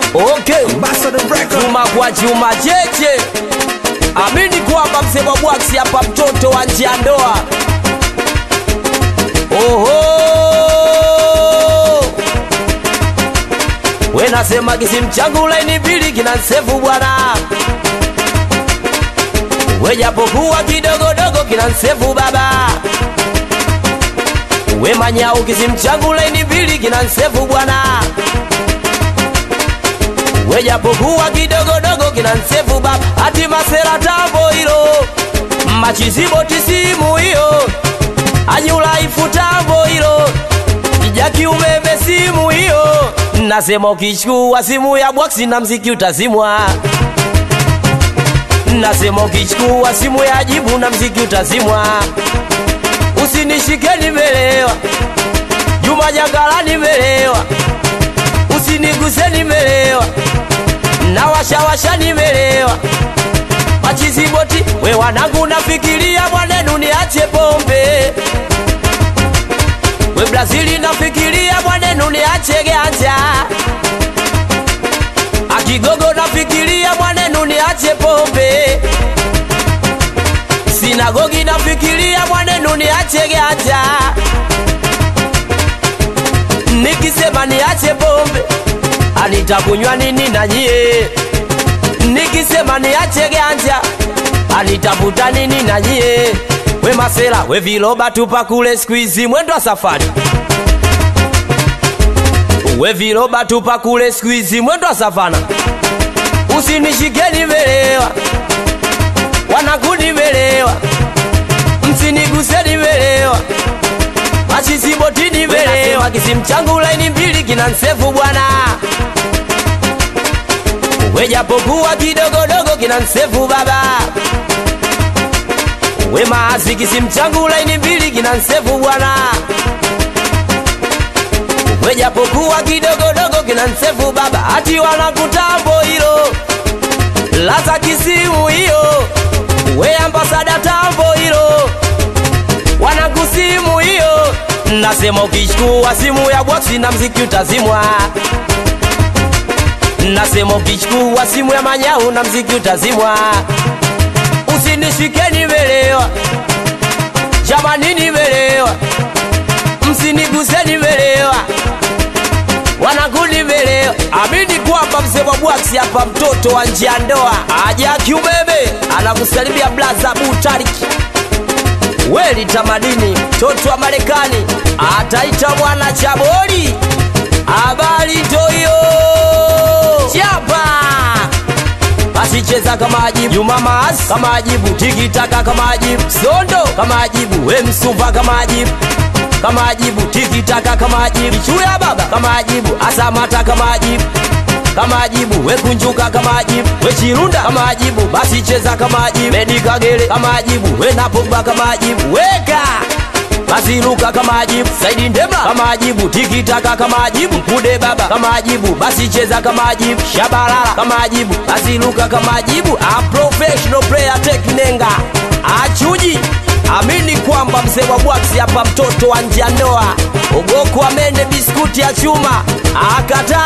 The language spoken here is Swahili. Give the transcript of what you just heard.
Okay, Ambassador Record. chuma kwa chuma cheche, amini kwamba mzee wa bwaksi hapa, mtoto wa nje ya ndoa. Oho, we nasema kisimu changu laini mbili kina nsefu bwana, we japokuwa kidogodogo kina nsefu baba, we manyau kisimu changu laini mbili kina nsefu bwana wejapokuwa kidogodogo kina nsefu baba hati masera tambo hilo machizibo tisimu hiyo anyulaifu tambo hilo ijaki umeme simu hiyo nasema ukichukua simu ya bwaksi na mziki utazimwa nasema ukichukua simu ya jibu na mziki utazimwa usinishike nimelewa juma jangala nimelewa usiniguse nimelewa na washawasha nimelewa machiziboti we wanangu nafikiria mwanenu niache pombe we brazili nafikiria mwanenu niache ganja akigogo nafikiria mwanenu niache pombe sinagogi nafikiria mwanenu niache ganja nikisema niache pombe anitakunywa nini na nyie nikisema niache ganja anitafuta nini na nyie we masela we viloba tupa kule skuizi mwendo wa safari we viloba tupa kule skuizi mwendo wa savana usinishike nimelewa wanangu nimelewa msiniguse nimelewa machisiboti nimelewa kisimu changu laini mbili kina nsefu bwana wejapokuwa kidogodogo kina nsefu baba we maasi kisimu changu laini mbili kina nsefu bwana wejapokuwa kidogodogo kina nsefu baba hati wanakutambo hilo laza kisimu hiyo we ambasada tambo hilo wanakusimu hiyo nasema ukichukua simu ya bwaksi na mziki utazimwa nasema ukichukua simu ya manyau na mziki utazimwa usinishike nimelewa jamani nimelewa msiniguse nimelewa wanangu nimelewa amini kwamba mzee wa bwaksi hapa mtoto wa njia ndoa aja kiumeme anakusalimia blaza butariki weli tamadini mtoto wa Marekani ataita mwana chaboli habari toyo chapa basi cheza kama ajibu Juma Maas kama ajibu tikitaka kama ajibu Sondo kama ajibu we Msumba kama ajibu kama ajibu tikitaka kama ajibu Chuya baba kama ajibu Asamata kama ajibu kama ajibu we kunjuka kama ajibu we chirunda kama ajibu basi cheza kama ajibu Medi Kagere kama ajibu we Napogba kama ajibu weka basi luka kama ajibu Saidi Ndemla kama ajibu tikitaka kama ajibu Mkude baba kama ajibu basi cheza kama ajibu Shabalala kama ajibu basi luka kama ajibu A professional player teknenga achuji amini kwamba mzee wa bwaksi hapa mtoto wa njandoa ogoko amende biskuti ya chuma akata